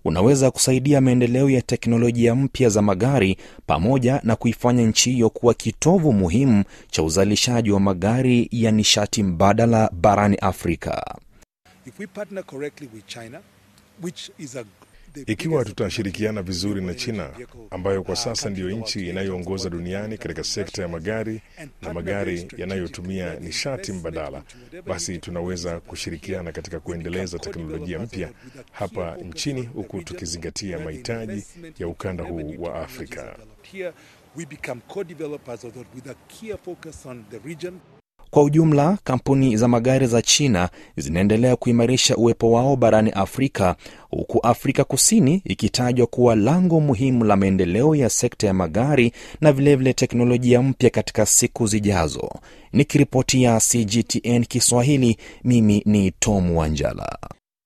unaweza kusaidia maendeleo ya teknolojia mpya za magari pamoja na kuifanya nchi hiyo kuwa kitovu muhimu cha uzalishaji wa magari ya nishati mbadala barani Afrika. If we partner correctly with China, which is a Ikiwa tutashirikiana vizuri na China ambayo kwa sasa ndiyo nchi inayoongoza duniani katika sekta ya magari na magari yanayotumia nishati mbadala, basi tunaweza kushirikiana katika kuendeleza teknolojia mpya hapa nchini huku tukizingatia mahitaji ya ukanda huu wa Afrika. we become co-developers of that with a clear focus on the region. Kwa ujumla, kampuni za magari za China zinaendelea kuimarisha uwepo wao barani Afrika, huku Afrika Kusini ikitajwa kuwa lango muhimu la maendeleo ya sekta ya magari na vilevile vile teknolojia mpya katika siku zijazo. Nikiripotia CGTN Kiswahili, mimi ni Tom Wanjala.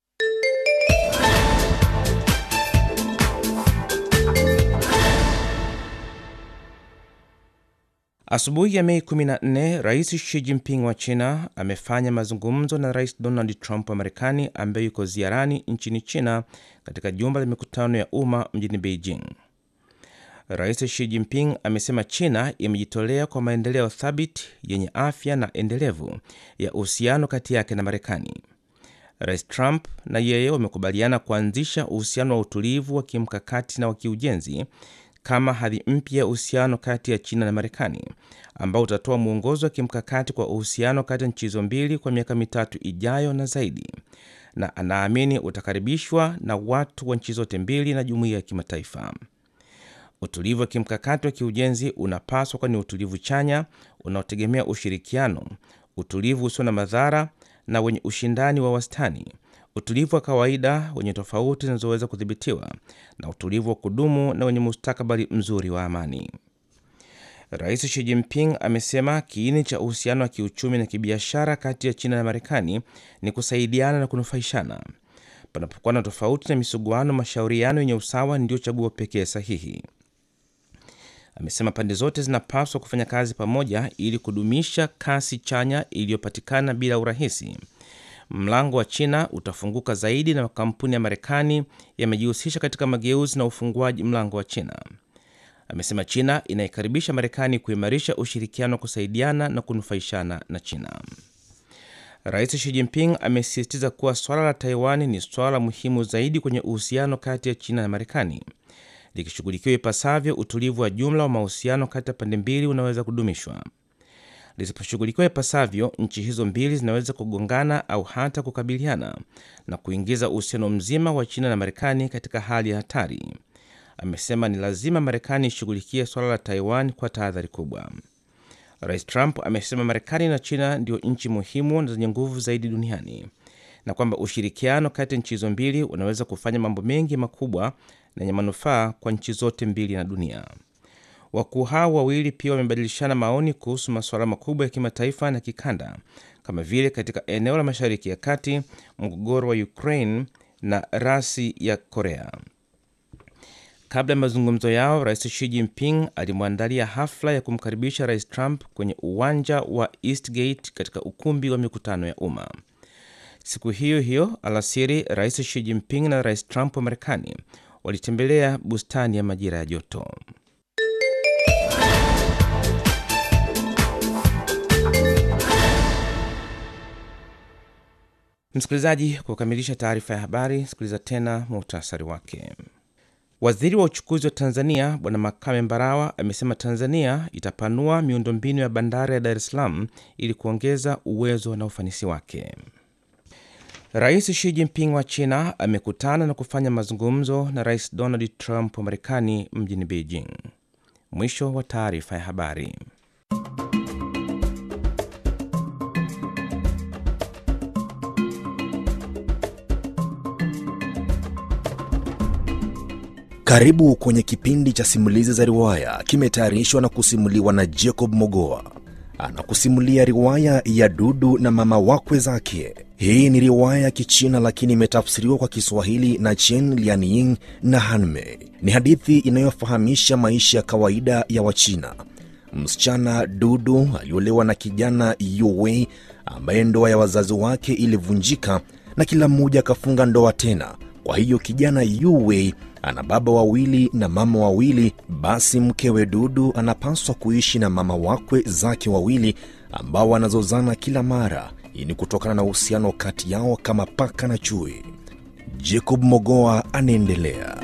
Asubuhi ya Mei 14 Rais Xi Jinping wa China amefanya mazungumzo na Rais Donald Trump wa Marekani ambaye yuko ziarani nchini China katika jumba la mikutano ya umma mjini Beijing. Rais Xi Jinping amesema China imejitolea kwa maendeleo thabiti yenye afya na endelevu ya uhusiano kati yake na Marekani. Rais Trump na yeye wamekubaliana kuanzisha uhusiano wa utulivu wa kimkakati na wa kiujenzi kama hadhi mpya ya uhusiano kati ya China na Marekani ambao utatoa mwongozo wa kimkakati kwa uhusiano kati ya nchi hizo mbili kwa miaka mitatu ijayo na zaidi, na anaamini utakaribishwa na watu wa nchi zote mbili na jumuiya ya kimataifa. Utulivu wa kimkakati wa kiujenzi unapaswa kuwa ni utulivu chanya unaotegemea ushirikiano, utulivu usio na madhara na wenye ushindani wa wastani, utulivu wa kawaida wenye tofauti zinazoweza kudhibitiwa na utulivu wa kudumu na wenye mustakabali mzuri wa amani. Rais Xi Jinping amesema kiini cha uhusiano wa kiuchumi na kibiashara kati ya China na Marekani ni kusaidiana na kunufaishana. Panapokuwa na tofauti na misuguano, mashauriano yenye usawa ndiyo chaguo pekee sahihi. Amesema pande zote zinapaswa kufanya kazi pamoja ili kudumisha kasi chanya iliyopatikana bila urahisi. Mlango wa China utafunguka zaidi na makampuni ya Marekani yamejihusisha katika mageuzi na ufunguaji mlango wa China. Amesema China inaikaribisha Marekani kuimarisha ushirikiano wa kusaidiana na kunufaishana na China. Rais Xi Jinping amesisitiza kuwa swala la Taiwan ni swala muhimu zaidi kwenye uhusiano kati ya China na Marekani. Likishughulikiwa ipasavyo, utulivu wa jumla wa mahusiano kati ya pande mbili unaweza kudumishwa. Lisiposhughulikiwa ipasavyo, nchi hizo mbili zinaweza kugongana au hata kukabiliana na kuingiza uhusiano mzima wa China na Marekani katika hali ya hatari. Amesema ni lazima Marekani ishughulikie suala la Taiwan kwa tahadhari kubwa. Rais Trump amesema Marekani na China ndio nchi muhimu na zenye nguvu zaidi duniani na kwamba ushirikiano kati ya nchi hizo mbili unaweza kufanya mambo mengi makubwa na yenye manufaa kwa nchi zote mbili na dunia. Wakuu hao wawili pia wamebadilishana maoni kuhusu masuala makubwa ya kimataifa na kikanda kama vile katika eneo la Mashariki ya Kati, mgogoro wa Ukraine na rasi ya Korea. Kabla ya mazungumzo yao, Rais Xi Jinping alimwandalia hafla ya kumkaribisha Rais Trump kwenye uwanja wa Eastgate katika ukumbi wa mikutano ya umma. Siku hiyo hiyo alasiri, Rais Xi Jinping na Rais Trump wa Marekani walitembelea bustani ya majira ya joto. Msikilizaji, kwa kukamilisha taarifa ya habari, sikiliza tena muhtasari wake. Waziri wa uchukuzi wa Tanzania Bwana Makame Mbarawa amesema Tanzania itapanua miundombinu ya bandari ya Dar es Salaam ili kuongeza uwezo na ufanisi wake. Rais Xi Jinping wa China amekutana na kufanya mazungumzo na Rais Donald Trump wa Marekani mjini Beijing. Mwisho wa taarifa ya habari. Karibu kwenye kipindi cha simulizi za riwaya, kimetayarishwa na kusimuliwa na Jacob Mogoa. Anakusimulia riwaya ya Dudu na mama wakwe zake. Hii ni riwaya ya Kichina lakini imetafsiriwa kwa Kiswahili na Chen Lianying na Hanmei. Ni hadithi inayofahamisha maisha ya kawaida ya Wachina. Msichana Dudu aliolewa na kijana Yuwei ambaye ndoa ya wazazi wake ilivunjika na kila mmoja akafunga ndoa tena. Kwa hiyo kijana Yuwei ana baba wawili na mama wawili, basi mkewe Dudu anapaswa kuishi na mama wakwe zake wawili ambao wanazozana kila mara. Hii ni kutokana na uhusiano kati yao kama paka na chui. Jacob Mogoa anaendelea.